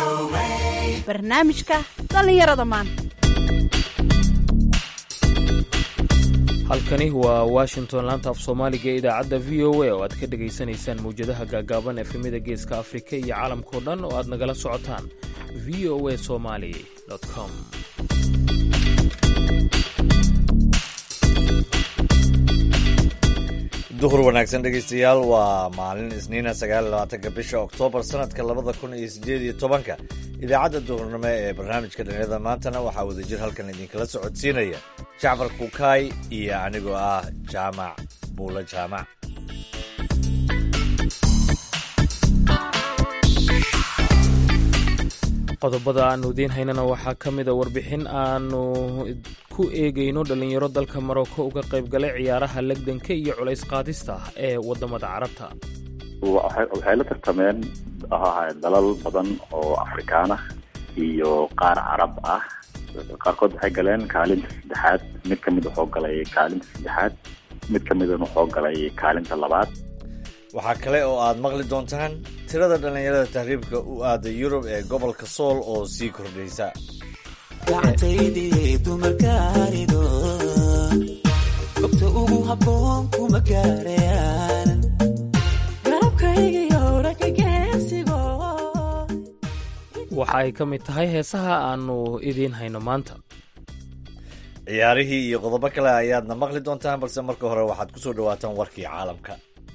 barnaamijka dhallinyarada maanta halkani waa washington laanta af soomaaliga ee idaacadda v o a oo aad ka dhegaysanaysaan mawjadaha gaagaaban efemida geeska afrika iyo caalamkao dhan oo aad nagala socotaan v o a somali com duhur wanaagsan dhegaystayaal waa maalin isniina sagaaylabaatanka bisha oktoobar sanadka labada kun iyo sideed iyo tobanka idaacadda duhurnimo ee barnaamijka dhalinyarada maantana waxaa wadajir halkan idinkala socodsiinaya jacfar kukaay iyo anigoo ah jaamac buulo jaamac qodobada aanu idiin haynana waxaa ka mida warbixin aanu ku eegayno dhallinyaro dalka maroko uga qaybgalay ciyaaraha legdanka iyo culays qaadista ee waddamada carabta waxay la tartameen ahaa dalal badan oo afrikaan ah iyo qaar carab ah qaarkood waxay galeen kaalinta saddexaad mid ka mid wuxuu galay kaalinta saddexaad mid ka midna wuxuu galay kaalinta labaad waxaa kale oo aad maqli doontaan tirada dhallinyarada tahriibka u aaday yurub ee gobolka sool oo sii kordhaysa waxa ay ka mid tahay heesaha aanu idiin hayno maanta ciyaarihii iyo qodobo kale ayaadna maqli doontaan balse marka hore waxaad ku soo dhawaataan warkii caalamka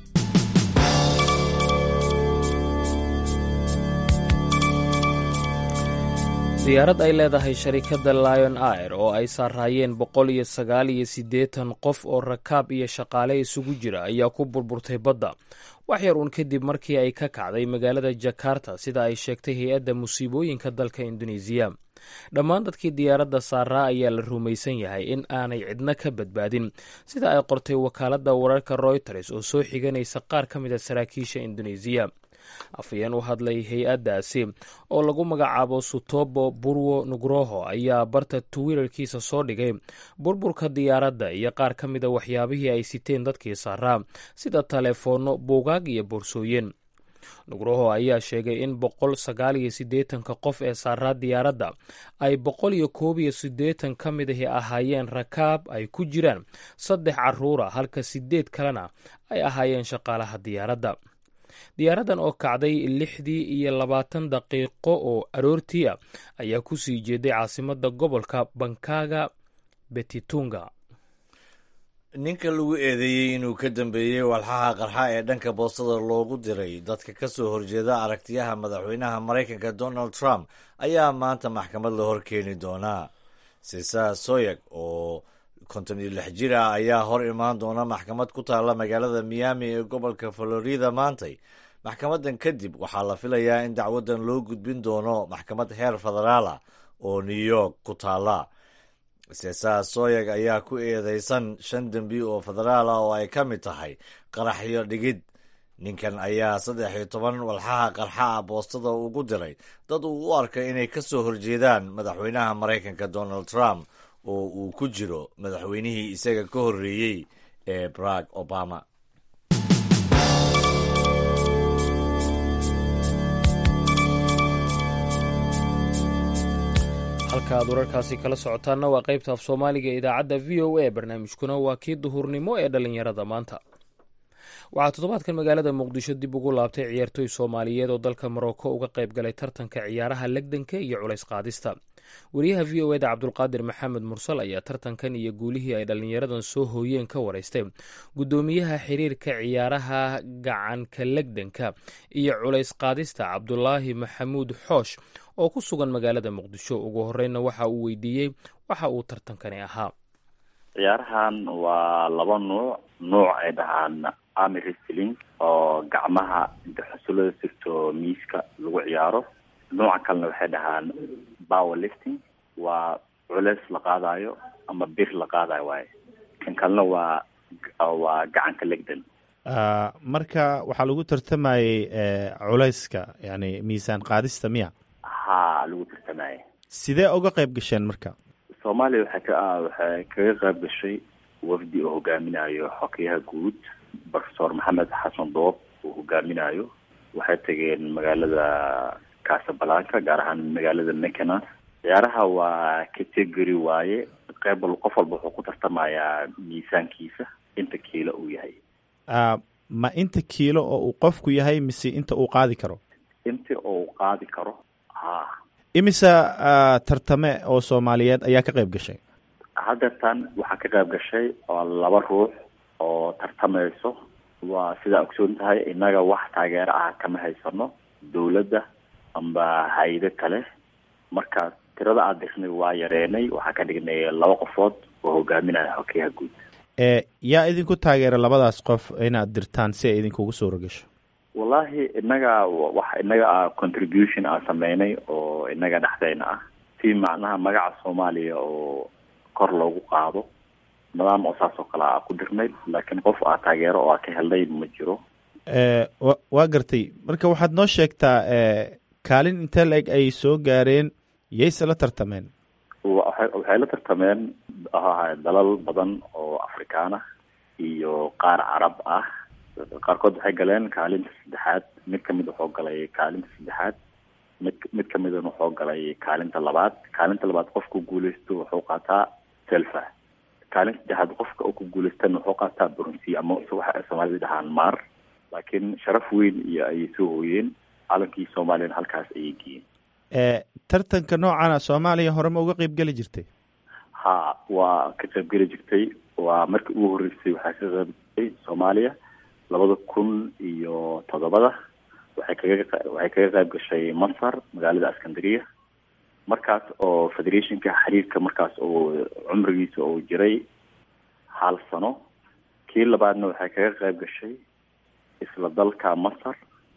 diyaarad ay leedahay sharikadda lion air oo ay saaraayeen boqol iyo sagaal iyo siddeetan qof oo rakaab iyo shaqaale isugu jira ayaa ku burburtay badda wax yar uun kadib markii ay ka kacday magaalada jakarta sida ay sheegtay hay-adda musiibooyinka dalka induneisiya dhammaan dadkii diyaaradda saaraa ayaa la rumaysan yahay in aanay cidna ka badbaadin sida ay qortay wakaaladda wararka royters oo soo xiganaysa qaar ka mid a saraakiisha induneisiya afayeen u hadlay hay-addaasi oo lagu magacaabo sutobo burwo nugroho ayaa barta twitter-kiisa soo dhigay burburka diyaaradda iyo qaar ka mida waxyaabihii ay siteen dadkii saaraa sida taleefoonno buugaag iyo boorsooyin nugroho ayaa sheegay in boqol sagaal iyo siddeetanka qof ee saaraa diyaaradda ay boqol iyo koob iyo siddeetan ka mid ahi ahaayeen rakaab ay ku jiraan saddex carruura halka siddeed kalena ay ahaayeen shaqaalaha diyaaradda diyaaraddan oo kacday lixdii iyo labaatan daqiiqo oo aroortii ah ayaa ku sii jeeday caasimadda gobolka bankaga betitunga ninka lagu eedeeyey inuu ka dambeeyey walxaha qarxa ee dhanka boostada loogu diray dadka ka soo horjeeda aragtiyaha madaxweynaha maraykanka donald trump ayaa maanta maxkamad la hor keeni doonaa sisa soyag oo konton iyo lix jir ah ayaa hor imaan doona maxkamad ku taalla magaalada miami ee gobolka florida maantay maxkamadan kadib waxaa la filayaa in dacwadan loo gudbin doono maxkamad heer federaal ah oo new york ku taalla sesa soyag ayaa ku eedeysan shan dembi oo federaal ah oo ay ka mid tahay qaraxyo dhigid ninkan ayaa saddex iyo toban walxaha qarxa ah boostada ugu diray dad uu u arkay inay ka soo horjeedaan madaxweynaha maraykanka donald trump oo uu ku jiro madaxweynihii isaga ka horreeyey ee barack obama halka aad wararkaasi kala socotaanna waa qaybta af soomaaliga ee idaacadda v o a barnaamijkuna waa kii duhurnimo ee dhallinyarada maanta waxaa toddobaadkan magaalada muqdisho dib ugu laabtay ciyaartooy soomaaliyeed oo dalka maroko uga qayb galay tartanka ciyaaraha legdanka iyo culays qaadista wariyaha v o eda cabdulqaadir maxamed mursal ayaa tartankan iyo guulihii ay dhallinyaradan soo hooyeen ka waraystay guddoomiyaha xiriirka ciyaaraha gacanka legdanka iyo culays qaadista cabdulaahi maxamuud xoosh oo ku sugan magaalada muqdisho ugu horeyna waxa uu weydiiyey waxa uu tartankani ahaa ciyaarahan waa laba nuuc nuuc ay dhahaan army wrestling oo gacmaha inta xusulada sirto miiska lagu ciyaaro nooca kalena waxay dhahaan power lifting waa culeys la qaadayo ama bir la qaadayo waaye kan kalena waa waa gacanka legdan marka waxaa lagu tartamayey culayska yani miisaan qaadista miya ha lagu tartamayey sidee uga qayb gasheen marka soomaaliya waxay ka waxay kaga qayb gashay wafdi oo hogaaminayo xokeyaha guud profesor maxamed xasan doob uu hogaaminayo waxay tageen magaalada casablanca gaar ahaan magaalada mekenas ciyaaraha waa category waaye qeyb wal qof walba wuxuu ku tartamayaa miisaankiisa inta kiilo uu yahay ma inta kiilo oo uu qofku yahay mise inta uu qaadi karo inta uu qaadi karo ha imisa tartame oo soomaaliyeed ayaa ka qayb gashay haddeertan waxaa ka qayb gashay oo laba ruux oo tartamayso waa sidaa ogsoon tahay innaga wax taageero ah kama haysano dawladda amba hay-ado kale marka tirada aada dirnay waa yareenay waxaa ka dhignay laba qofood oo hogaaminaya hokeyaha guud yaa idinku taageera labadaas qof inaad dirtaan si ay idinkugu suura gasho wallahi innaga wax innaga a contribution aan sameynay oo innaga dhexdeyna ah si macnaha magaca soomaaliya oo kor loogu qaado nidaam oo saas oo kale a ku dirnay laakiin qof aa taageero oo aa ka helnay ma jiro wa waa gartay marka waxaad noo sheegtaa kaalin intee la-eg ay soo gaareen yayse la tartameen waay waxay la tartameen dalal badan oo afrikaan ah iyo qaar carab ah qaarkood waxay galeen kaalinta saddexaad mid kamid wuxuu galay kaalinta saddexaad mid mid kamidana wuxuu galay kaalinta labaad kaalinta labaad qofku guuleysto wuxuu qaataa selfa kaalinta saddexaad qofka uu ku guuleystana wuxuu qaataa brunsi ama waxa soomaalida dhahaan maar laakiin sharaf weyn iyo ayay soo hooyeen calankii soomaaliyana halkaas ayay geeyeen tartanka noocana soomaaliya hore ma uga qeyb geli jirtay ha waa ka qayb geli jirtay waa markii ugu horreysay waxaa ka qayb galay soomaaliya labada kun iyo toddobada waxay kaga waxay kaga qayb gashay masar magaalada askandariya markaas oo federationka xiriirka markaas oo cumrigiisa uu jiray hal sano kii labaadna waxay kaga qayb gashay isla dalka masar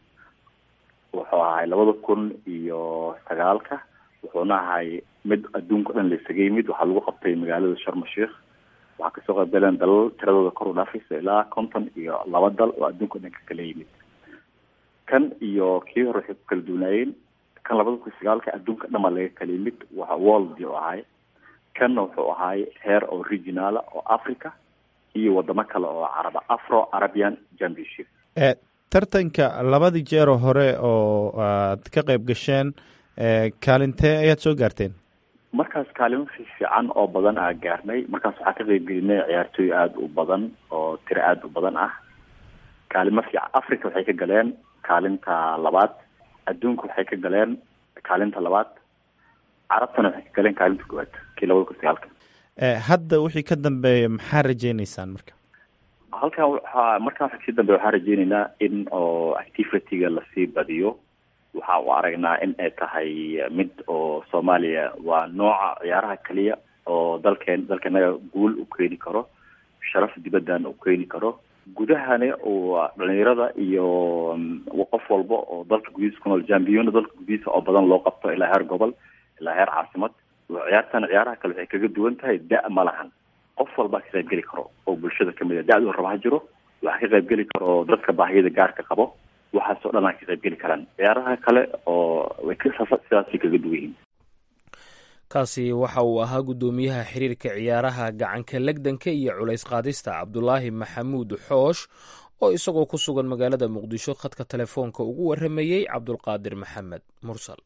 wuxuu ahay labada kun iyo sagaalka wuxuuna ahay mid adduunka o dhan la isaga yimid waxaa lagu qabtay magaalada sharma sheikh waxaa kasoo qayb galeen dalal tiradooda kor u dhaafaysa ilaa konton iyo laba dal oo adduunka o dhan ka kala yimid kan iyo kii hore waxay ku kala duwanaayeen kan labada kun sagaalka adduunka dhan baa laga kala yimid waxa world u ahay kanna wuxuu ahay heer oo regionaala oo africa iyo wadamo kale oo caraba afro arabian championship tartanka labadii jeero hore oo aad ka qayb gasheen kaalintee ayaad soo gaarteen markaas kaalimo fiican oo badan aa gaarnay markaas waxaa ka qayb gelinay ciyaartooy aada u badan oo tiro aada u badan ah kaalimo fiican africa waxay ka galeen kaalinta labaad adduunka waxay ka galeen kaalinta labaad carabtana waxay ka galeen kaalinta koowaad kii labada kun sagaalka hadda wixii ka dambeeya maxaa rajeyneysaan marka halkan waxaa markaan kasii dambe waxaan rajeyneynaa in oo activityga lasii badiyo waxa u aragnaa in ay tahay mid oo soomaaliya waa nooca ciyaaraha keliya oo dalkeen dalkanaga guul u keeni karo sharaf dibaddan u keeni karo gudahani uu dhalinyarada iyo qof walba oo dalka gudihiisa ku nool jambiyona dalka gudihiisa oo badan loo qabto ilaa heer gobol ilaa heer caasimad ciyaartan ciyaaraha kale waxay kaga duwan tahay da- ma lahan qof walbaa ka qayb geli karo oo bulshada kamid a da-du raba ha jiro waxaa ka qayb geli karo dadka baahiyada gaarka qabo waxaasoo dhan aa ka qayb geli karaan ciyaaraha kale oo way sidaasay kaga duwan yihiin kaasi waxa uu ahaa guddoomiyaha xiriirka ciyaaraha gacanka legdanka iyo culays qaadista cabdulaahi maxamuud xoosh oo isagoo ku sugan magaalada muqdisho khadka telefoonka ugu warramayey cabdulqaadir maxamed mursal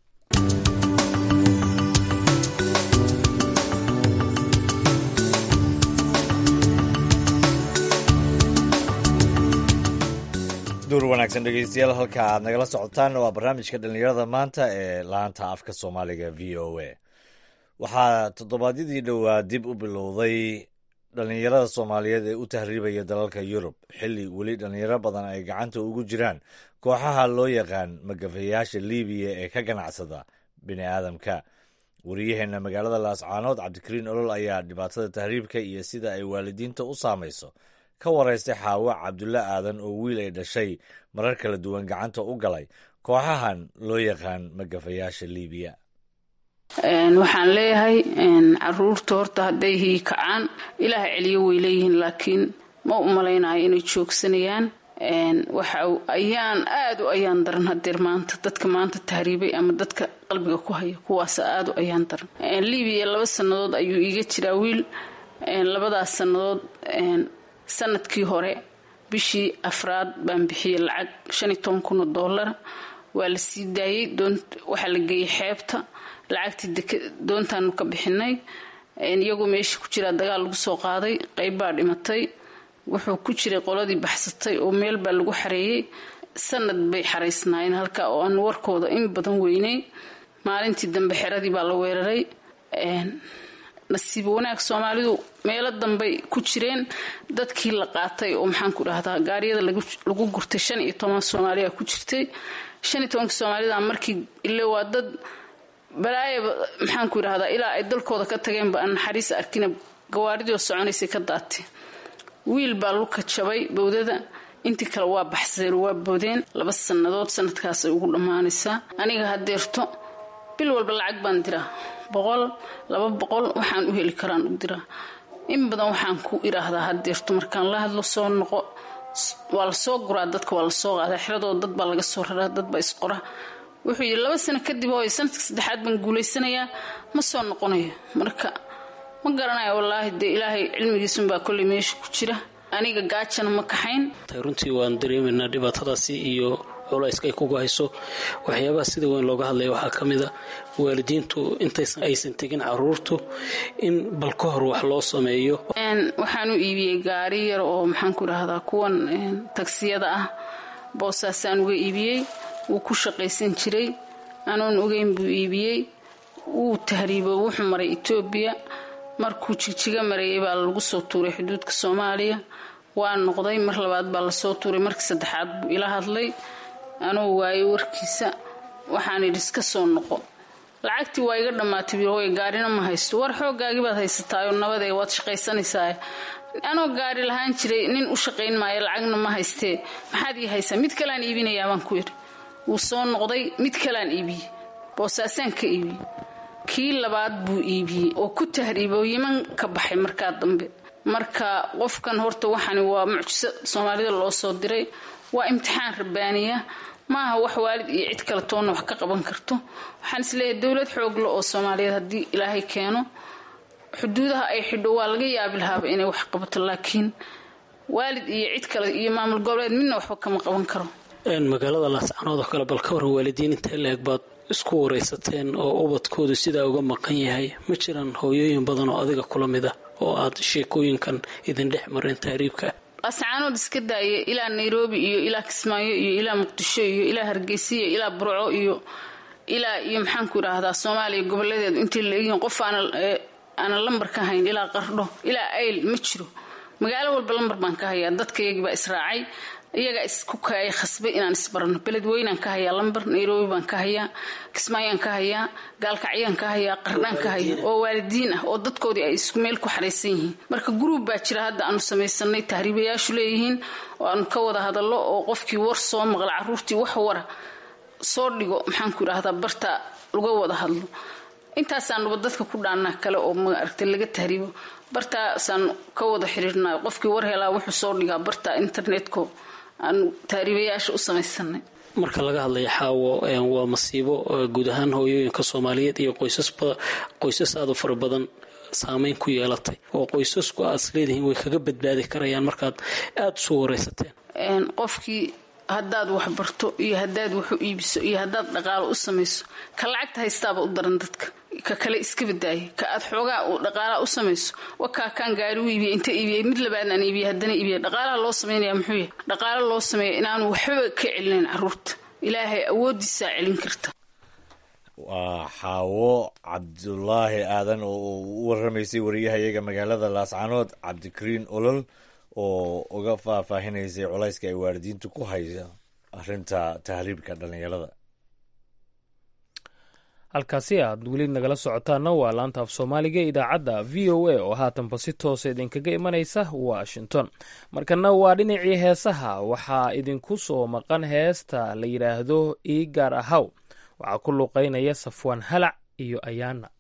duur wanaagsan dhegeystayaal halka aad nagala socotaan waa barnaamijka dhallinyarada maanta ee laanta afka soomaaliga v o a waxaa toddobaadyadii dhowaa dib u bilowday dhallinyarada soomaaliyeed ee u tahriibaya dalalka yurub xilli weli dhallinyaro badan ay gacanta ugu jiraan kooxaha loo yaqaan magafayaasha libiya ee ka ganacsada bini aadamka wariyaheenna magaalada laascaanood cabdikariin olol ayaa dhibaatada tahriibka iyo sida ay waalidiinta u saamayso ka waraystay xaawo cabdulle aadan oo wiil ay dhashay marar kala duwan gacanta u galay kooxahan loo yaqaan magafayaasha libiya waxaan leeyahay caruurta horta hadday hiikacaan ilaah celiyo way leeyihiin laakiin ma u malaynayo inay joogsanayaan waxa ayaan aada u ayaan daran hadeer maanta dadka maanta tahriibay ama dadka qalbiga ku haya kuwaas aada u ayaan daran libiya laba sannadood ayuu iiga jiraa wiil labadaas sannadood sanadkii hore bishii afraad baan bixiyey lacag shan iyo toban kun oo dollar waa la sii daayey waxaa la geeyey xeebta lacagtii doontaanu ka bixinay iyagoo meesha ku jiraa dagaal lagu soo qaaday qayb baa dhimatay wuxuu ku jiray qoladii baxsatay oo meel baa lagu xareeyey sanad bay xaraysnaayeen halka oo aan warkooda in badan weynay maalintii dambe xeradii baa la weeraray nasiib wanaag soomaalidu meelo dambey ku jireen dadkii la qaatay oo maxaanku dhahdaa gaariyada lagu gurtay shan iyo toban soomaaliya ku jirtay shan iyo tobanka soomaalida markii ile waa dad balaayaba maxaanku idhahdaa ilaa ay dalkooda ka tageenba aan naxariis arkina gawaaridoo soconaysay ka daatay wiil baa luka jabay bowdada intii kale waa baxsadeen waa boodeen laba sannadood sanadkaasay ugu dhammaanaysaa aniga hadeerto bil walba lacag baan diraa boqol laba boqol waxaan u heli karaan u diraa in badan waxaan ku idhaahdaa hadeerto markaan la hadlo soo noqo waa lasoo guraa dadka waa lasoo qaadaa xiradoo dad baa laga soo raraa dad baa isqora wuxuu yidhi laba sano kadib hooy sanadka saddexaad baan guulaysanayaa ma soo noqonayo marka ma garanayo wallaahi dee ilaahay cilmigiisunbaa kolley meesha ku jira aniga gaajana ma kaxayn runtii waan dareemaynaa dhibaatadaasi iyo culayska ay kugu hayso waxyaabaha sida weyn looga hadlaya waxaa ka mid a waalidiintu intaysan aysan tegin caruurtu in bal ka hor wax loo sameeyo waxaan u iibiyey gaari yar oo maxaanku idhaahdaa kuwan tagsiyada ah boosaasaan uga iibiyey wuu ku shaqaysan jiray anoon ogeyn buu iibiyey wuu tahriibo wuxuu maray etoobiya markuu jigjiga marayay baa lagu soo tuuray xuduudka soomaaliya waa noqday mar labaad baa lasoo tuuray markii saddexaad buu ila hadlay anuu waayey warkiisa waxaan idhi iska soo noqo lacagtii waa iga dhammaatay biroy gaarina ma haysto war xooggaagii baad haysataayoo nabadee waad shaqaysanaysaa anoo gaari lahaan jiray nin u shaqayn maayo lacagna ma haystee maxaad ii haysaa mid kaleaan iibinayaa baan ku yidhi wuu soo noqday mid kaleaan iibiyey boosaasaan ka iibiyey kii labaad buu iibiyey oo ku tahriibo yiman ka baxay markaa dambe marka qofkan horta waxani waa mucjiso soomaalida loo soo diray waa imtixaan rabbaaniya maaha wax waalid iyo cid kale toonna wax ka qaban karto waxaan isleeyahay dowlad xoogla oo soomaaliyeed haddii ilaahay keeno xuduudaha ay xidho waa laga yaabi lahaaba inay wax qabato laakiin waalid iyo cid kale iyo maamul goboleed midna waxba kama qaban karo magaalada laascanood oo kale bal ka waran waalidiin inta leeg baad isku waraysateen oo ubadkoodu sidaa uga maqan yahay ma jiraan hooyooyin badan oo adiga kula mid ah oo aad sheekooyinkan idin dhex mareen tahriibka laascaanood iska daaya ilaa nairobi iyo ilaa kismaayo iyo ilaa muqdisho iyo ilaa hargeysa iyo ilaa burco iyo ilaa iyo maxaanku idhaahdaa soomaaliya gobolladeedu intay laegyihiin qof aanan lambar ka hayn ilaa qardho ilaa ayl ma jiro magaalo walba lambar baan ka hayaa dadkayagii baa israacay iyagaa isku kaaya khasbay inaan isbarano beledweynaan ka hayaa lambar nairobi baan ka hayaa kismaayaan ka hayaa gaalkacyaan ka hayaa qardhaan ka haya oo waalidiin ah oo dadkoodii ay isku meel ku xaraysan yihiin marka guruub baa jira hadda aanu samaysanay tahriibayaashu leeyihiin oo aanu ka wada hadallo oo qofkii war soo maqla caruurtii wax wara soo dhigo maxaanku idhaahdaa barta laga wada hadlo intaasaannuba dadka ku dhaanaa kale oo maaragta laga tahriibo bartaasaan ka wada xiriirnay qofkii war helaa wuxuu soo dhigaa barta internetka aanu tahriibayaasha u samaysanay marka laga hadlaya xaawo waa masiibo guud ahaan hooyooyinka soomaaliyeed iyo qoysas aada u fara badan saameyn ku yeelatay oo qoysasku aad isleedihiin way kaga badbaadi karayaan markaad aada isu waraysateen qofkii haddaad wax barto iyo haddaad wax u iibiso iyo haddaad dhaqaalo u samayso ka lacagta haystaaba u daran dadka ka kale iska badaaya ka aad xoogaa uu dhaqaalaha u samayso wakaa kaan gaari u iibiyay inta iibiyay mid labaadnaan iibiyay haddana iibiyay dhaqaalaha loo samaynaya muxuu yahay dhaqaalo loo sameeya inaanu waxbaba ka celinayn caruurta ilaahay awoodiisaa celin karta waa xaawo cabdulaahi aadan oo u waramaysay wariyahayaga magaalada laascanood cabdikariin olol oo uga faahfaahinaysay culayska ay waalidiintu ku haysa arrinta tahriibka dhallinyarada halkaasi aad weli nagala socotaana waa laanta af soomaaliga idaacadda v o a oo haatanba si toosa idinkaga imanaysa washington markana waa dhinacii heesaha waxaa idinku soo maqan heesta la yidhaahdo ii gaar ahaw waxaa ku luuqaynaya safwaan halac iyo ayaana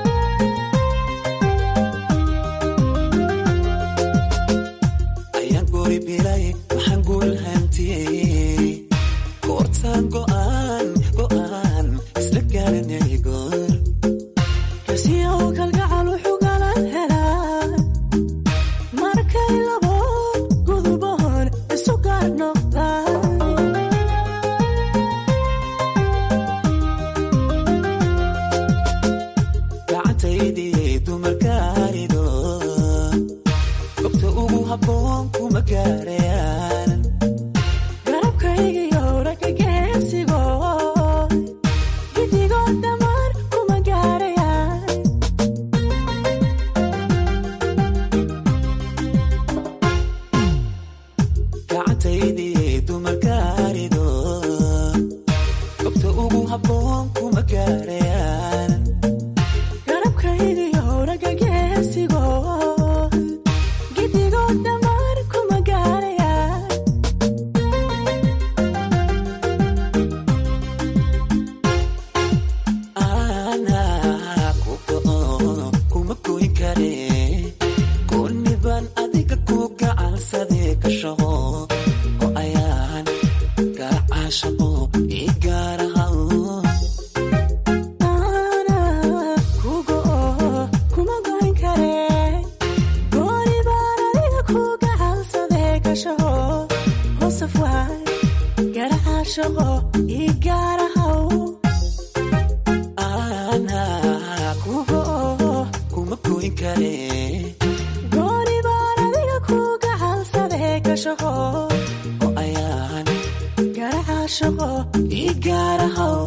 Ayaan garanay goor kasiyow kalgacal wuxuu kala helaa markay labo guduboon isu gaar noqdaan gacantaydii dumarkaarido gobta ugu habboon kuma gaarayaan garabkaygiyo ragga geesigo gidigood dhammaan kuma gaarayaan gacantaydii dumarkaarido gobta ugu habboon kuma gaarayaan garabkaygiyo ragga geesigo gidigood dhammaan kuma gaarayaan anaa ku go'o kuma goyn kare gooniban adiga ku gacansadee ka shaqo oo ayaan gacaashaqo ii gaaraha ku go'o kuma goyn kare gooni baan adiga ku gacansadee ka shaqo hoosaf waay garacaashaqo ii gaarahaw anaa ku go'o kuma goyn kare gooni baan adiga ku gacansadee ka shaqo oo ayaan garacaashaqo ii gaarahaw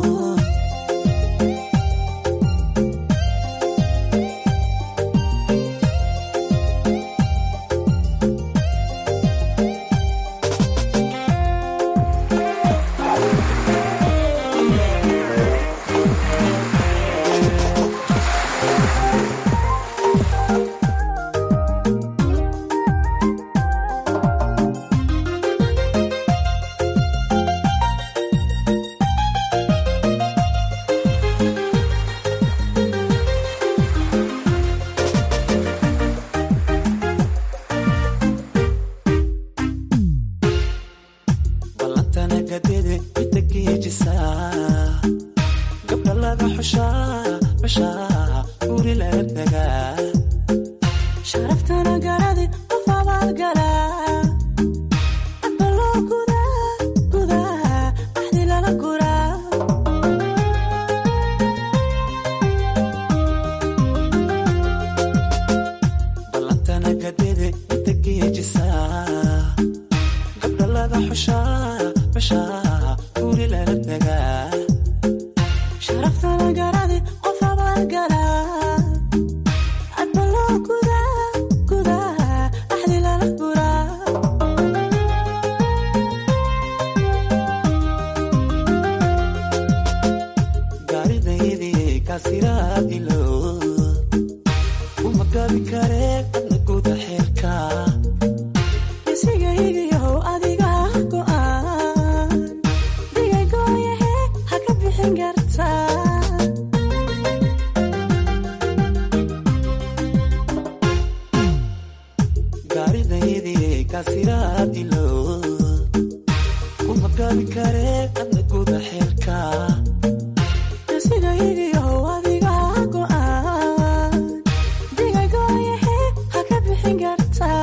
ballantana gadede midda geejisaa gabdha laga xushaa xushaa guri laga dagaa sharaftana garadi qof abaalgalaa adba loo gudaa gudaa axdi lala guraa ballantana gadede midda geejisaa gabdha laga xushaa xushaa guri laga dagaa sharaftana garadi qof abaalgalaa adba loo gudaa gudaa axdi lala guraa gaaridaydii kaasiraad ilo uma gabi kare adna guda xeelka isigaygiyow adiga go'aan digagooyahe ha ka bixin kartaa gaaridaydii kaasiraad ilo uma gabi kare adna guda xeelka isigaygiyow adiga go'aan digagooyahe ha ka bixin kartaa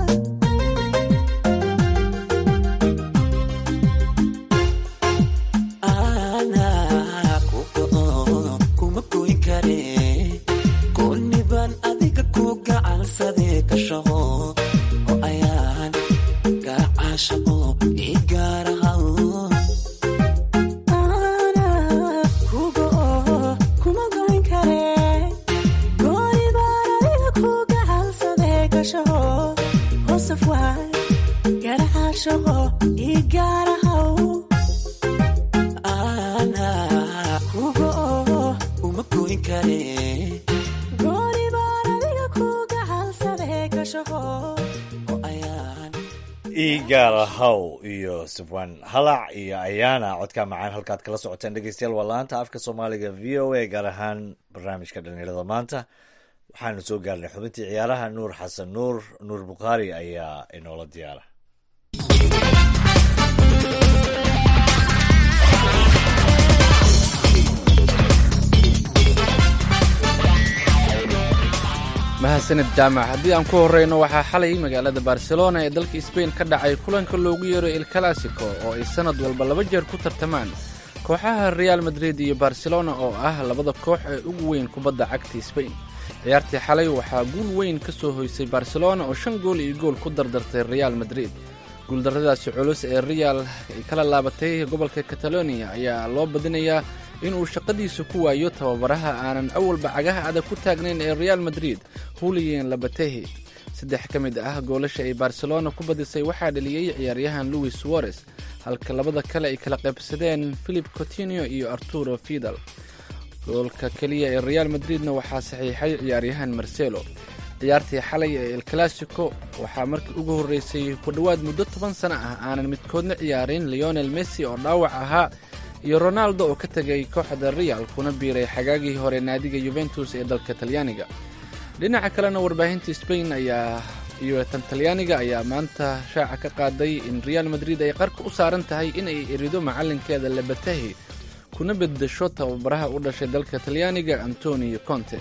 anaa ku go'o kuma goyn kare gooniban adiga ku gacansadee ka shaqo oo ayaan gacaashaqo ii gaarahaw anaa ku go'o kuma goyn kare gooni baan adiga ku gacansadee ka shaqo hoosaf waay garacaashaqo ii gaarahaw anaa ku go'o kuma goyn kare gooni baan adiga ku gacansadee ka shaqo oo ayaan igaala haw iyo sufwan halac iyo ayaana codka macaan halkaad kala socoteen dhegeystayaal waa laanta afka soomaaliga v o a gaar ahaan barnaamijka dhalinyarada maanta waxaanu soo gaarnay xubintii ciyaaraha nuur xasan nuur nuur bukhaari ayaa inoola diyaara mahadsanid jaamac haddii aan ku horreyno waxaa xalay magaalada barcelona ee dalka sbain ka dhacay kulanka loogu yeero el classico oo ay sannad walba laba jeer ku tartamaan kooxaha real madrid iyo barcelona oo ah labada koox ee ugu weyn kubadda cagta sbain ciyaartii xalay waxaa guul weyn ka soo hoysay barcelona oo shan gool iyo gool ku dardartay real madrid guuldarradaasi culus ee real ay kala laabatay gobolka catalonia ayaa loo badinayaa inuu shaqadiisa ku waayo tababaraha aanan awalba cagaha adag ku taagnayn ee real madrid huliyen labatehi saddex ka mid ah goolasha ay barcelona ku badisay waxaa dhaliyey ciyaaryahan louis suarez halka labada kale ay kala qaybsadeen philip cotinio iyo arturo fidal goolka keliya ee real madridna waxaa saxiixay ciyaaryahan marcelo ciyaartii xalay ee el classico waxaa markii ugu horreysay ku dhowaad muddo toban sano ah aanan midkoodna ciyaarin leonel messi oo dhaawac ahaa iyo ronaldo oo ka tegay kooxda real kuna biiray xagaagii hore naadiga yuventus ee dalka talyaaniga dhinaca kalena warbaahinta sbain ayaa iyo tan talyaaniga ayaa maanta shaaca ka qaaday in real madrid ay qarka u saaran tahay inay erido macalinkeeda labatahi kuna beddesho tababaraha u dhashay dalka talyaaniga antonio conte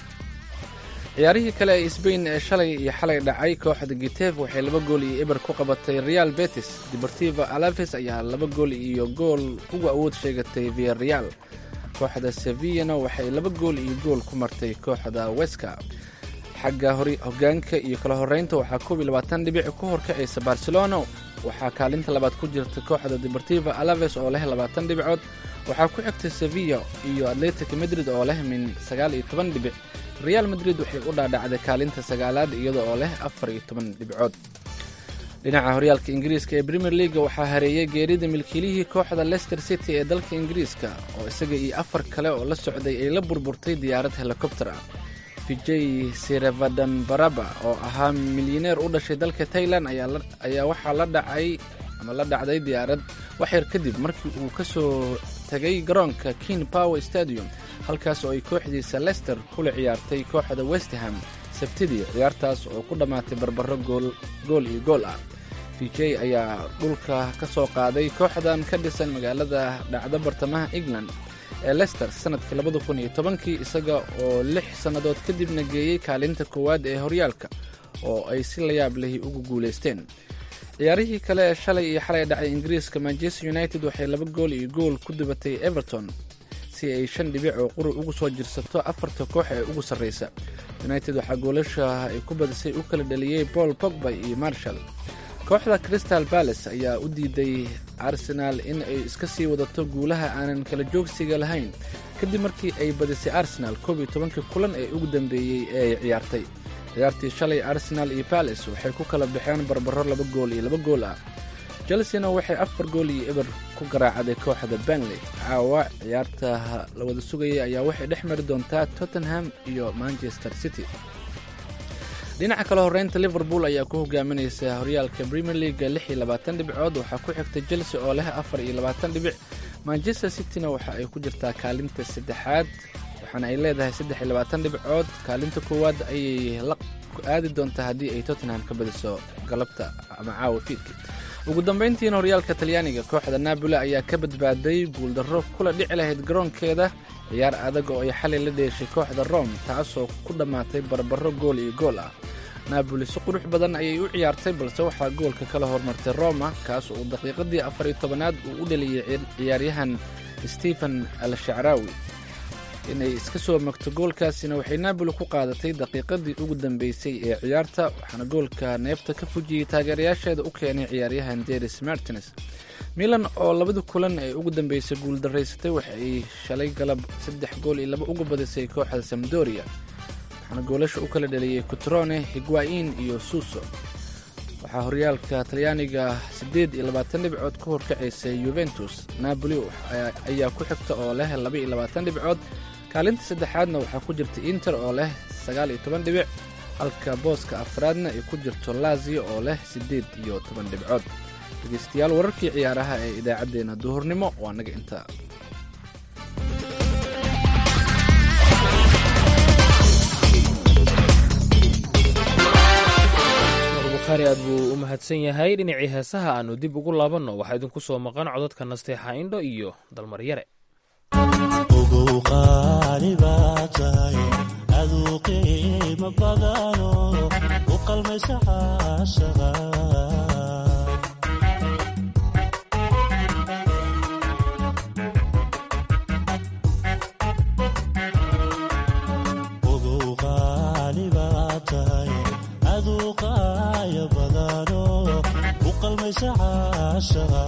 ciyaarihii kale ee sbain ee shalay iyo xalay dhacay kooxda gitef waxay laba gool iyo eber ku qabatay real betis deportiva alaves ayaa laba gool iyo gool uga awood sheegatay via real kooxda sevillana waxay laba gool iyo gool ku martay kooxda weska xagga hogaanka iyo kala horeynta waxaa koob iyo labaatan dhibic ku horkacaysa barcelona waxaa kaalinta labaad ku jirta kooxda deportiva alaves oo leh labaatan dhibcood waxaa ku xigtay sevilla iyo atletic madrid oo leh min sagaal iyo toban dhibic real madrid waxay u dhaadhacday kaalinta sagaalaad iyada oo leh afar iyo toban dhibcood dhinaca horyaalka ingiriiska ee premier leaga waxaa hareeyay geerida milkiilihii kooxda leicester city ee dalka ingiriiska oo isaga iyo afar kale oo la socday ay la burburtay diyaarad helikobter ah vijay sirevadan baraba oo ahaa milyaneer u dhashay dalka tailan ayaa waxaa la dhacay ama la dhacday diyaarad waxyar kadib markii uu ka soo tagay garoonka king power stadium halkaas oo ay kooxdiisa leicester kula ciyaartay kooxda westham sabtidii ciyaartaas oo ku dhammaatay barbaro gool iyo gool ah vijay ayaa dhulka ka soo qaaday kooxdan ka dhisan magaalada dhacda bartamaha england ee leicester sanadkii labada kun iyo tobankii isaga oo lix sannadood kadibna geeyey kaalinta koowaad ee horyaalka oo ay si layaab lehi ugu guulaysteen ciyaarihii kale ee shalay iyo xalay dhacay ingiriiska manchester united waxay laba gool iyo gool ku dubatay everton si ay shan dhibic oo quri ugu soo jirsato afarta koox ee ugu sarraysa united waxaa goolasha ay ku badisay u kala dhaliyey paul pogba iyo marshall kooxda crystal balace ayaa u diiday arsenaal in ay iska sii wadato guulaha aanan kala joogsiga lahayn kadib markii ay badisay arsenal koob iyo tobankii kulan ee ugu dambeeyey ee ay ciyaartay ciyaartii shalay arsenal iyo balace waxay ku kala baxeen barbaro laba gool iyo laba gool ah chelsena waxay afar gool iyo eber ku garaacday kooxda benley caawa ciyaarta la wada sugayay ayaa waxay dhex mari doontaa tottenham iyo manchester city dhinaca kale horeynta liverpool ayaa ku hogaaminaysa horyaalka premier leaga lix iyo labaatan dhibcood waxaa ku xigta chelsea oo leh afar iyo labaatan dhibic manchester cityna waxa ay ku jirtaa kaalinta saddexaad waxaana ay leedahay saddex iyo labaatan dhibcood kaalinta koowaad ayay la aadi doontaa haddii ay tottenham ka badiso galabta ama caawa fiidka ugu dambayntiina horyaalka talyaaniga kooxda naaboli ayaa ka badbaaday guuldarro kula dhici lahayd garoonkeeda ciyaar adag oo ay xalay la dheeshay kooxda rome taasoo ku dhammaatay barbaro gool iyo gool ah naaboli si qurux badan ayay u ciyaartay balse waxaa goolka kala hormartay roma kaas uu daqiiqadii afar iyo tobanaad uu u dhaliyey ciyaaryahan stephen al shacraawi inay iska soo magto goolkaasina waxay naaboli ku qaadatay daqiiqadii ugu dambeysay ee ciyaarta waxaana goolka neefta ka fujiyey taageerayaasheeda u keenay ciyaaryahan deris martines milan oo labadii kulan ee ugu dambeysay guuldaraysatay waxay shalay galab saddex gool iyo laba uga badisay kooxda samdoria waxaana goolasha u kala dhaliyey cutrone higuain iyo suso waxaa horyaalka talyaaniga siddeed iyo labaatan dhibcood ku horkacaysay yuventus napoli ayaa ku xigta oo leh laba iyo labaatan dhibcood kaalinta saddexaadna waxaa ku jirta inter oo leh sagaal iyo toban dhibic halka booska afraadna ay ku jirto lazio oo leh siddeed iyo toban dhibcood dhegeystayaal wararkii ciyaaraha ee idaacaddeenna duhurnimo waa naga intaa bukhaari aad buu u mahadsan yahay dhinacii heesaha aanu dib ugu laabanno waxaa idinku soo maqan codadka nasteexa indho iyo dalmaryare ugu qaali baa tahay aduu qiimo badan maysa caashaqa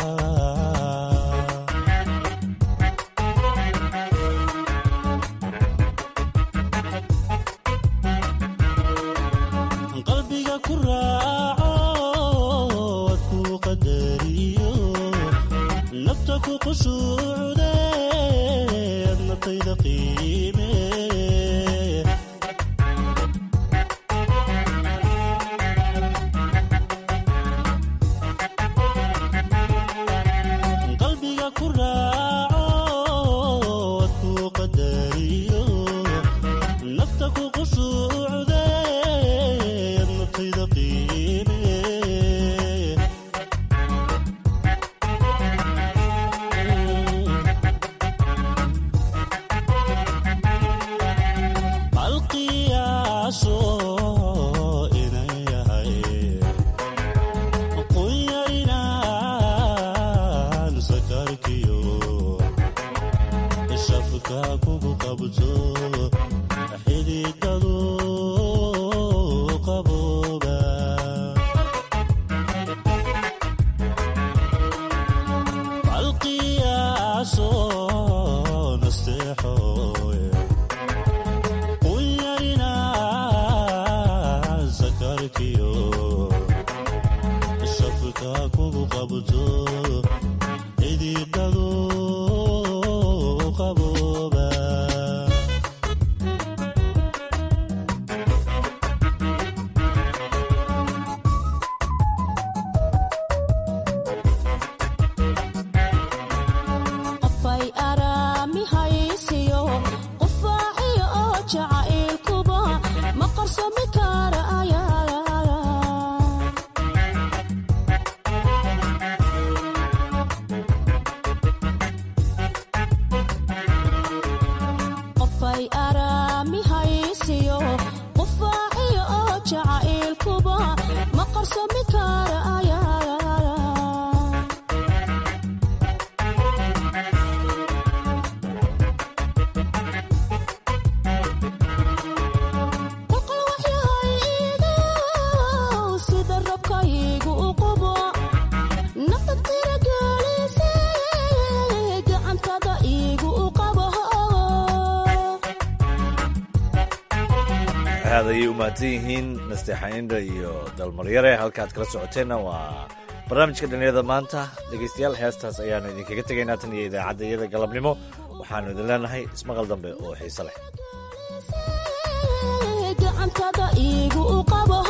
qalbiga ku raaco wad ku qadariyo nafta ku qushuucde adnatayda qiime qalbiga ku raaco wad ku qadariyo nafta ku qushuucde adnatayda qiime alqiyaaso inay yahay quyaynaan sakarkiyo shafka kugu qabto xididadu qabooba alqiyaaso nasteexoy quyaynaan sakarkiyo shafka kugu qabto xididadu qabooba qofay araami haysiyo qufaaciyo oo jacaylkuba ma qarsami karaya qofay araami haysiyo qufaaciyo oo jacaylkuba ma qarsami karaya boqol waxyahayga sida rabkaygu u qubo nafad tiragelise gacantada iigu u qabo aad ayay u mahadsan yihiin nasteexaindha iyo dalmaryare halkaad kala socoteenna waa barnaamijka dhalinyarada maanta dhegaystayaal heestaas ayaanu idinkaga tegaynaa tan iyo idaacadda iyada galabnimo waxaanu idin leenahay ismaqal dambe oo xiise leh gacantada iigu u qabo